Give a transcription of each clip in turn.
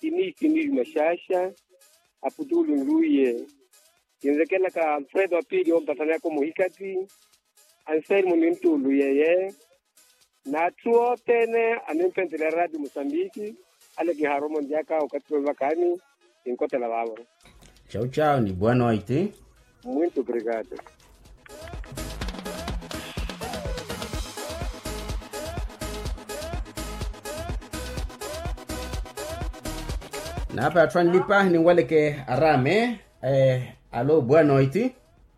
inisi ndili mashasha aputulu nluye inzekela ka alfredo apili ompatana yako muhikati anselmo ni ntulu yeye na tuo tene animpentele radio mosambiki ale kiharomo ndiaka ukatiwe vakani inkotela vavo Tchau, tchau, ni boa noite. muito obrigado Na hapa twanlipa ni ngwaleke arame. Eh, alo, boa noite.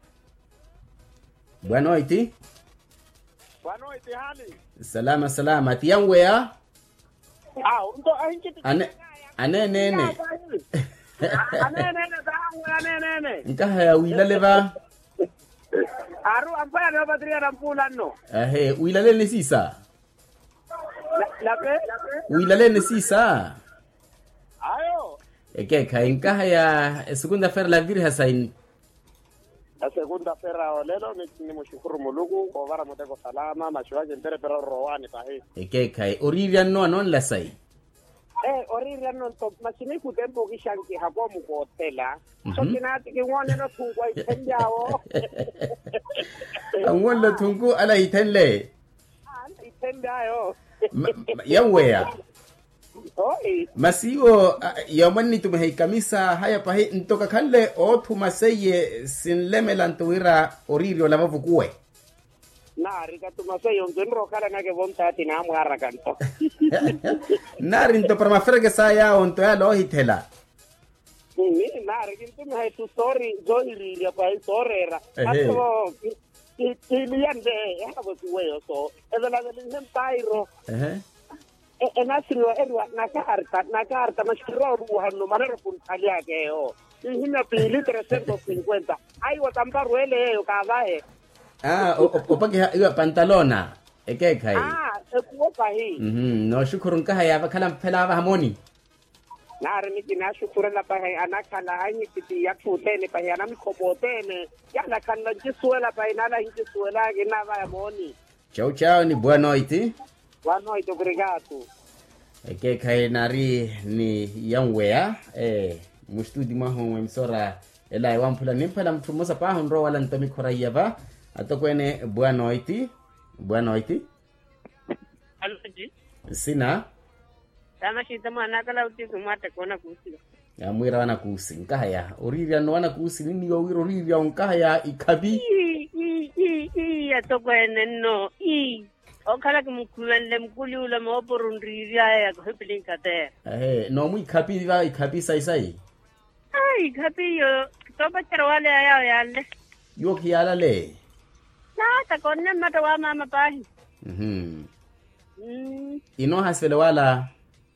Boa noite. Boa noite, Hali. Salama salama. Tiangwea. Ah, ndo ahinchi Ane ane nene. anene zangu anene. Nkaha ya wilale ba. Aru ampaya no patria na mpula no. Ahe, wilale ne sisa. La pe? Wilale ne sisa. Ayo. Eke ka nkaha ya segunda fer la virha sain. La segunda ferra o lelo ni ni mshukuru Mulugu kwa vara muteko salama mashuaje ntere pero roani tahi. Eke ka orivia no non la sai. Eh, oriri no to masini ku tempo kishanki hapo mu hotela. So Mhm. kinati kingwane no tungwa itenjao. Angwala tungu ala hitenle. Itenjayo. Yawea. Oi. masiwo yomani tumehei kamisa haya pahe ntoka kanle o tumaseye sinlemela ntuwira oririo lavavukuwe Na rika tumaseyo ngenro kala nage bomtati na amwara kanto. nari nto para maferege sa yao nto ya lo hitela Ni nari kintu me tu story zoiri ya pa storera. Ehe. Ato kiliande ya bo suweyo so. Eza la del ntairo. Ehe. E enasiro erwa na karta na karta mashiro ruhano manero kun talia ke o. Ihina pili 350. Ai watambaru ele yo kavae. ah o- o- opake ha- iwa pantalona eke kai Ah, ekuopa hii. mhm no shukuru nkaha ya vakala mpela va hamoni nare miki nashukurela pahe anakhala anyipiti yathutene pahe anamikhobotene yalakhanla ncisuwela pahe nala hincisuwelake navaya moni chau chau ni boa noite wanoite obrigado eke kai nari ni yangwea eh mustudi maho emsora ela wampula nimpela mthumosa paho nro wala ntomi khoraiya ba atokwene boa noite boa noite Alhaji, sina tama shi ta mana kala uti su mata kona kusi. amwira wana kusi nkahaya oriria no wana kusi nini yo wiro oriria nkahaya ikabi I, i, i, i, ya toko ene no, i. O kala ki mkuwende mkuli ule maoporo ndiri ya ya kuhipili nkate. ehe no mu ikabi va ikabi sai sai Ai, kapi yo, kitoba chara wale ya yao yale. yo kiyala le Na, ta kone mata wa mama pahi. mhm Mm, ino hasfele wala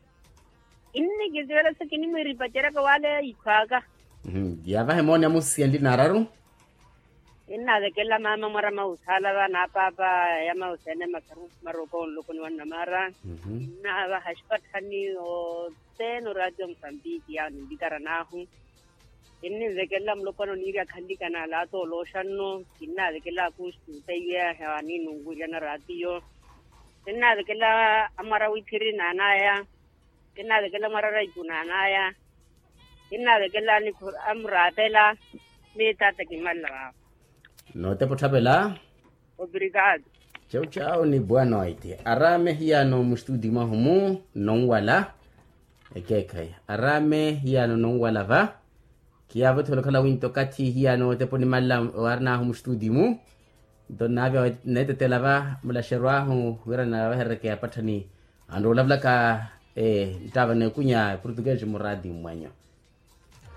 inni gizwela sakini mwiri pachera ka wale ikwaga. mhm yava hemoni amusiendi nararu Inna de kella mama mara mausala ba na papa ya mausene makaru maroko lokoni wana mara. mhm na ba hashpatani o teno radio msambiki ya nindikara nahu inni zekela mlopano niria khandika na la to lo shanno inna zekela kustu tayya hewani nungu jana radio inna zekela amara withiri na naya inna zekela mara raiku na naya inna zekela ni kur- amratela me tata kimalla no te pothabela obrigado chau chau ni boa noite arame hiano mustudi mahumu non wala ekekai arame hiano non wala va kiavo tholo kala winto kati hiano te poni malla warna hum studi mu don navia nete te lava mula sherwa hu wira na va herke apatani ando lavla ka e tava ne kunya português muradi mwanyo